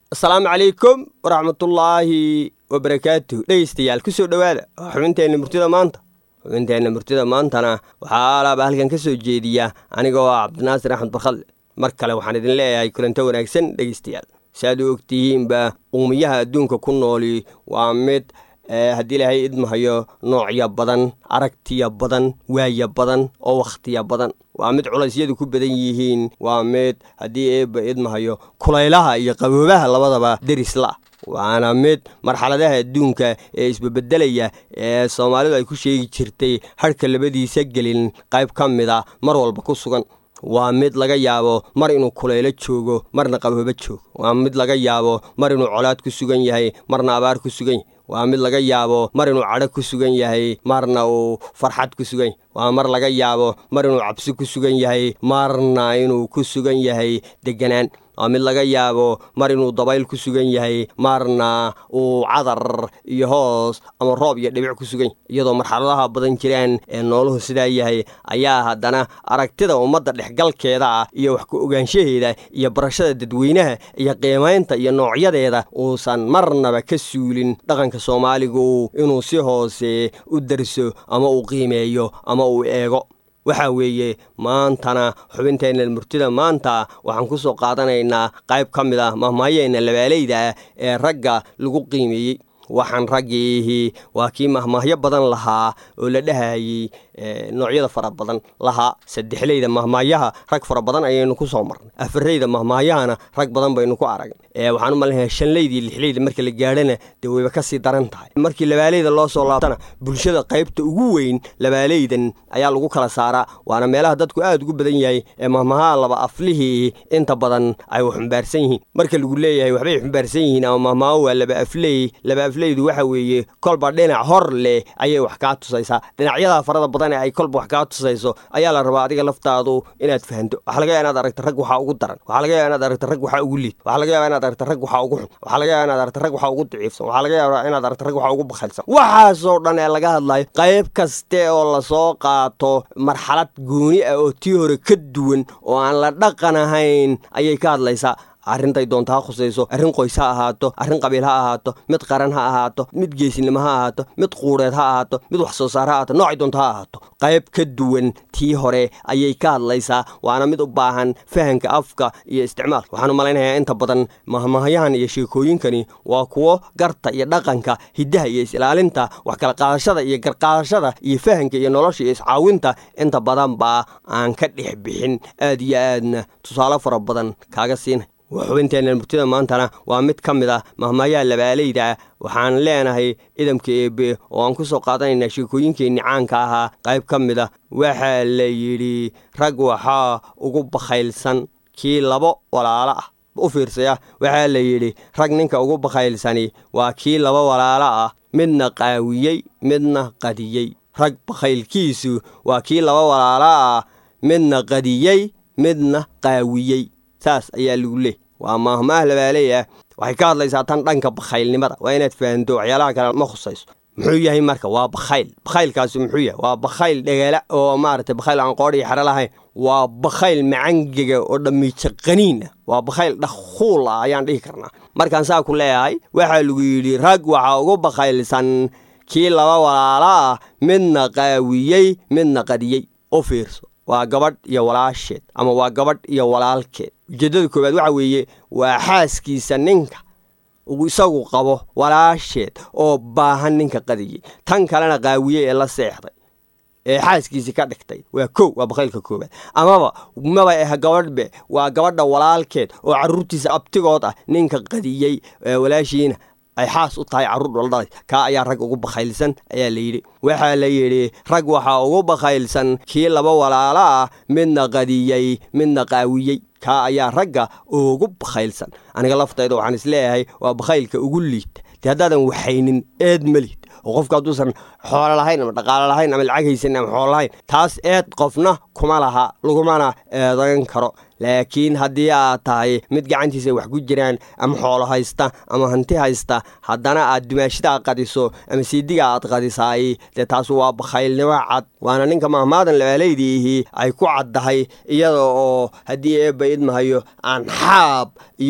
asalaamu calaykum waraxmatullaahi wabarakaatuh dhegeystayaal ku soo dhowaada waa xubinteenna murtida maanta xubinteenna murtida maantana waxaa alaaba halkan ka soo jeediya aniga oo ah cabdinaasir axmed barkhalle mar kale waxaan idin leeyahay kulanto wanaagsan dhegeystayaal si aad u ogtihiinba uumiyaha adduunka ku nooli waa mid haddii ilaahay idmahayo noocya badan aragtiya badan waaya badan oo wakhtiya badan waa mid culaysyadu ku badan yihiin waa mid haddii eebba idmahayo kulaylaha iyo qaboobaha labadaba derisla waana mid marxaladaha adduunka ee isbabeddelaya ee soomaalidu ay ku sheegi jirtay hadhka labadiisa gelin qayb ka mid a mar walba ku sugan waa mid laga yaabo mar inuu kulaylo joogo marna qaboobo joogo waa mid laga yaabo mar inuu colaad ku sugan yahay marna abaar ku sugan yahay waa mid laga yaabo mar inuu cadho ku sugan yahay marna uu farxad ku sugan yahay waa mar laga yaabo mar inuu cabsi ku sugan yahay marna inuu ku sugan yahay deganaan waa mid laga yaabo mar inuu dabayl ku sugan yahay marna uu cadar iyo hoos ama roob iyo dhibic ku sugan yahay iyadoo marxaladaha badan jiraan ee nooluhu sidaa yahay ayaa haddana aragtida ummadda dhexgalkeeda ah iyo wax ku ogaanshaheeda iyo barashada dadweynaha iyo qiimaynta iyo noocyadeeda uusan marnaba ka suulin dhaqanka soomaaligu inuu si hoose u darso ama uu qiimeeyo ama uu eego waxaa weeye maantana xubinteenna murtida maanta waxaan ku soo qaadanaynaa qayb ka mid ah mahmaayeenna labaalayda ah ee ragga lagu qiimeeyey waxaan raggiihi waa kii mahmaahyo badan lahaa oo la dhahayey noocyada fara badan lahaa saddexleyda mahmaayaha rag fara badan ayaynu ku soo marnay afareyda mahmaayahana rag badan baynu ku aragnay waxaan u malinayaa shanleyda iyo lixleyda marka la gaadhana dee wayba ka sii daran tahay markii labaaleyda loo soo laabtana bulshada qaybta ugu weyn labaaleydan ayaa lagu kala saaraa waana meelaha dadku aad ugu badan yahay ee mahmahaha laba aflihii inta badan ay wax xumbaarsan yihiin marka lagu leeyahay waxbay xumbaarsan yihiin ama mahmaaho waa laba afley laba afleydu waxa weeye kolba dhinac hor leh ayay wax kaa tusaysaa dhinacyada farada badan ee ay kolba wax kaa tusayso ayaa la rabaa adiga laftaadu inaad fahanto waxaa laga yaaba inaad aragta rag waxaa ugu daran waxaa laga yaaba inaad aragta rag waxaa ugu liid waxaa laga yaaba inaad aragta rag waxaa ugu xun waxaa laga yaaba inaad aragta rag waxaa ugu daciifsan waxaa laga yaaba inaad aragta rag waxaa ugu bakhalsan waxaasoo dhan ee laga hadlayo qayb kaste oo lasoo qaato marxalad gooni ah oo tii hore ka duwan oo aan la dhaqan ahayn ayay ka hadlaysaa arrintay doonta ha khusayso arrin qoys ha ahaato arrin qabiil ha ahaato mid qaran ha ahaato mid geesinimo ha ahaato mid quureed ha ahaato mid wax soo saar ha ahaato noocay doonta ha ahaato qayb ka duwan tii hore ayay ka hadlaysaa waana mid u baahan fahanka afka iyo isticmaalka waxaan u malaynayaa inta badan mahmahyahan iyo sheekooyinkani waa kuwo garta iyo dhaqanka hiddaha iyo is-ilaalinta wax kala qaadashada iyo garqaadashada iyo fahanka iyo nolosha iyo iscaawinta inta badan baa aan ka dhex bixin aad iyo aadna tusaale fara badan kaaga siinay xubinteenna murtida maantana waa mid ka mid ah mahmaayaha labaaleyda ah waxaan leenahay idamka eebe oo aan ku soo qaadanaynaa sheekooyinkeenni caanka ahaa qayb ka mid ah waxaa la yidhi rag waxaa ugu bakhaylsan kii labo walaalo ah u fiirsaya waxaa la yidhi rag ninka ugu bakhaylsani waa kii laba walaalo ah midna qaawiyey midna qadiyey rag bakhaylkiisu waa kii laba walaalo ah midna qadiyey midna qaawiyey saas ayaa lagu leey waa maahmaah labaaley ah waxay ka hadlaysaa tan dhanka bakhaylnimada waa inaad fahanto waxyaalaha kale ma khusayso muxuu yahay marka waa bakhayl bakhaylkaasi muxuu yahay waa bakhayl dhegeela oo maaragtay bakhayl aan qoodh iyo xero lahayn waa bakhayl macangega oo dhammiija qaniin ah waa bakhayl dhakhuul ah ayaan dhihi karnaa markaan saa ku leeyahay waxaa lagu yidhi rag waxaa ugu bakhaylsan kii laba walaalo ah midna qaawiyey midna qadiyey u fiirso waa gabadh iyo walaasheed ama waa gabadh iyo walaalkeed ujeeddada koowaad waxa weeye waa xaaskiisa ninka uu isagu qabo walaasheed oo baahan ninka qadiyey tan kalena qaawiyey ee la seexday ee xaaskiisii ka dhigtay waa kow waa bakhaylka koowaad amaba maba ah gabadhbe waa gabadha walaalkeed oo carruurtiisa abtigood ah ninka qadiyey walaashiina ay xaas u tahay carruur dhaldhalay kaa ayaa rag ugu bakhaylsan ayaa la yidhi waxaa la yidhi rag waxaa ugu bakhaylsan kii laba walaalo ah midna qadiyey midna qaawiyey kaa ayaa ragga ugu bakhaylsan aniga laftayda waxaan isleeyahay waa bakhaylka ugu liita dee haddaadan waxaynin eed ma liid oo qofka hadduusan xoolo lahayn ama dhaqaalo lahayn ama lacag haysan ama xoolo lahayn taas eed qofna kuma laha lagumana eedayn karo laakiin haddii aad tahay mid gacantiisa wax ku jiraan ama xoolo haysta ama hanti haysta haddana aad dumaashidaa qadiso ama siidiga aad qadisaay dee taas waa bakhaylnimo cad waana ninka mahmaadan labaalaydiihii ay ku caddahay iyada oo haddii eebba idmahayo aan xaab iyo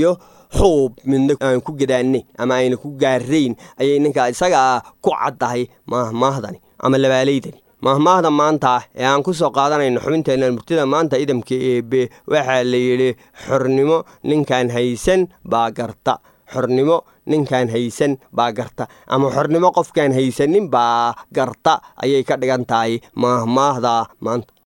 xuub midna aan ku gadaanay ama ayna ku gaarayn ayay ninkaa isagaa ku caddahay maahmaahdani ama labaalaydani maahmaahda maanta ee aan ku soo qaadanayno xubinteenna murtida maanta idamka eebe waxaa la yidhi xornimo ninkaan haysan baa garta xornimo ninkaan haysan baa garta ama xornimo qofkaan haysanin baa garta ayay ka dhigan tahay maahmaahda maanta